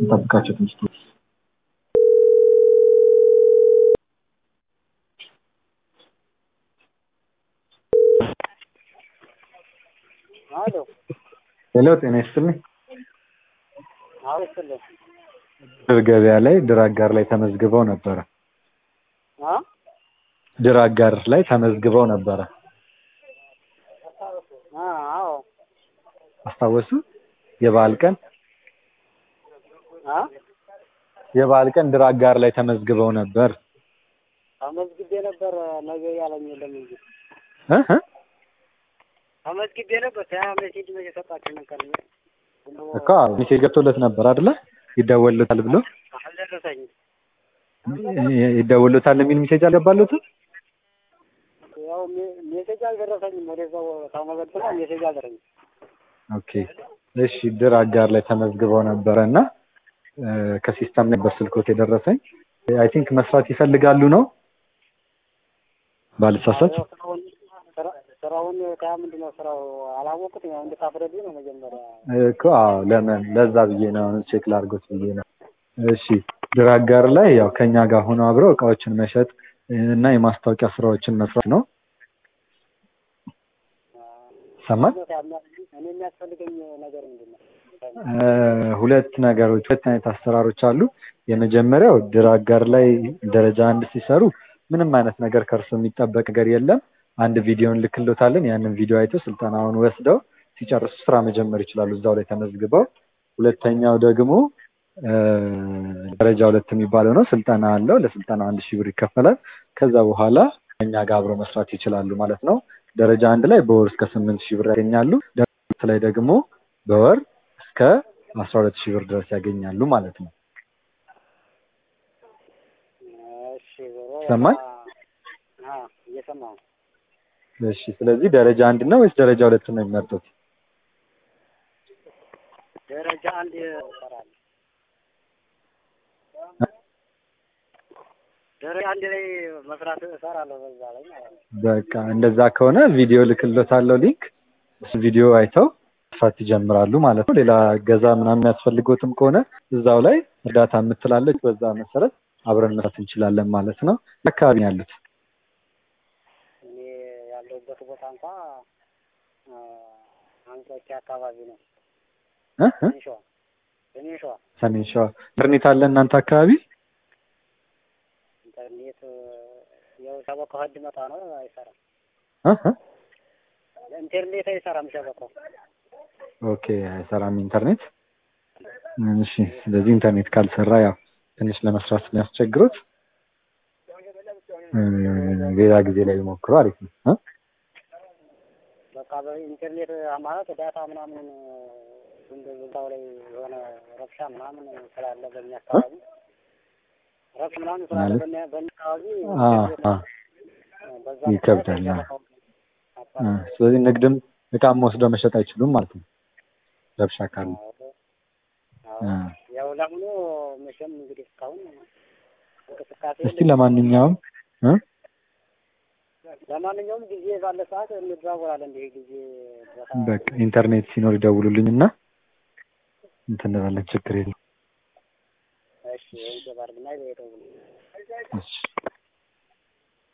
እንጠብቃቸው ትንሽ አሎ ሄሎ ጤና ይስጥልኝ አውስትልኝ ድር ገበያ ላይ ድር አጋር ላይ ተመዝግበው ነበረ አ ድር አጋር ላይ ተመዝግበው ነበረ አ አዎ አስታወሱ የበዓል ቀን አ የበዓል ቀን ድር አጋር ላይ ተመዝግበው ነበር ተመዝግቤ ነበር ነገ ያለኝ የለም እንጂ እ እ ተመዝግቤ ነበር ያ ሜሴጅ መቼ ሰጣችሁ ነገር እኮ ሜሴጅ ገብቶለት ነበር አይደለ ይደወልታል ብሎ አልደረሰኝም ይደወልታል የሚል ሜሴጅ አልገባለትም ያው ሜ- ሜሴጅ አልደረሰኝም ወደዛው ተመዘግባ ሜሴጅ አልደረሰኝም ኦኬ እሺ ድር አጋር ላይ ተመዝግበው ነበረ እና እ፣ ከሲስተም ነበር ስልኮት የደረሰኝ አይ ቲንክ መስራት ይፈልጋሉ ነው ባልሳሳት ያው ስራውን ስራ- ስራውን ከያ ምንድን ነው ስራው አላወቁትም ያው እንድታፍረዱ ነው መጀመሪያ እኮ አዎ ለምን ለዛ ብዬ ነው ቼክ ላድርጎት ብዬ ነው እሺ ድር አጋር ላይ ያው ከኛ ጋር ሆነው አብረው እቃዎችን መሸጥ እና የማስታወቂያ ስራዎችን መስራት ነው ሰማን እኔ የሚያስፈልገኝ ነገር ምንድን ነው እ፣ ሁለት ነገሮች ሁለት አይነት አሰራሮች አሉ የመጀመሪያው ድር አጋር ላይ ደረጃ አንድ ሲሰሩ ምንም አይነት ነገር ከእርሱ የሚጠበቅ ነገር የለም አንድ ቪዲዮን ልክሎታለን ያንን ቪዲዮ አይተው ስልጠናውን ወስደው ሲጨርሱ ስራ መጀመር ይችላሉ እዛው ላይ ተመዝግበው ሁለተኛው ደግሞ እ፣ ደረጃ ሁለት የሚባለው ነው ስልጠና አለው ለስልጠናው አንድ ሺህ ብር ይከፈላል ከዛ በኋላ ከኛ ጋር አብረው መስራት ይችላሉ ማለት ነው ደረጃ አንድ ላይ በወር እስከ ስምንት ሺህ ብር ያገኛሉ ደረጃ ሁለት ላይ ደግሞ በወር እስከ አስራ ሁለት ሺህ ብር ድረስ ያገኛሉ ማለት ነው እሺ ዞሮ ሰማኝ? አ እየሰማሁ ነው እሺ ስለዚህ ደረጃ አንድ ነው ወይስ ደረጃ ሁለት ነው የሚመርጡት ደረጃ አንድ እሰራለሁ ደረጃ አንድ ላይ መስራት እሰራለሁ በዛ ላይ ማለት ነው በቃ እንደዛ ከሆነ ቪዲዮ ልክሎታለሁ ሊንክ እሱ ቪዲዮ አይተው መስራት ይጀምራሉ ማለት ነው ሌላ እገዛ ምናምን የሚያስፈልጎትም ከሆነ እዛው ላይ እርዳታ የምትላለች በዛ መሰረት አብረን መስራት እንችላለን ማለት ነው አካባቢ ነው ያሉት እኔ ያለሁበት ቦታ እንኳ አ፣ አንጾኪያ አካባቢ ነው እ እ? ሰሜን ሸዋ ሰሜን ሸዋ ሰሜን ሸዋ ኢንተርኔት አለ እናንተ አካባቢ ኢንተርኔት ያው ሸበካው ህድ መጣ ነው አይሰራም እ እ? ኢንተርኔት አይሰራም ሸበካው ኦኬ አይሰራም ኢንተርኔት እሺ ስለዚህ ኢንተርኔት ካልሰራ ያው ትንሽ ለመስራት ስለሚያስቸግሩት እ፣ ሌላ ጊዜ ላይ ቢሞክሩ አሪፍ ነው እ? በቃ በኢንተርኔት ማለት ዳታ ምናምን እንደ ቦታው ላይ የሆነ ረብሻ ምናምን ስላለ በእኛ አካባቢ ረብሻ ምናምን ስላለ ማለት? በእኛ በእኛ አካባቢ አ አ በዛ ይከብዳል፣ ምክንያት አ። እ፣ ስለዚህ ንግድም እቃም ወስደው መሸጥ አይችሉም ማለት ነው ረብሻ ካለ እ። ያው ለአሁኑ መቼም እንግዲህ እስካሁን እንቅስቃሴ እስቲ ለማንኛውም እ? ለማንኛውም ጊዜ ባለ ሰዓት እንደዋወላለን። እንዲህ ጊዜ ቦታ በቃ ኢንተርኔት ሲኖር ይደውሉልኝ እና እንትን እንላለን ችግር የለም እሺ፣ ይሄን ባርግና ይደውሉ። እሺ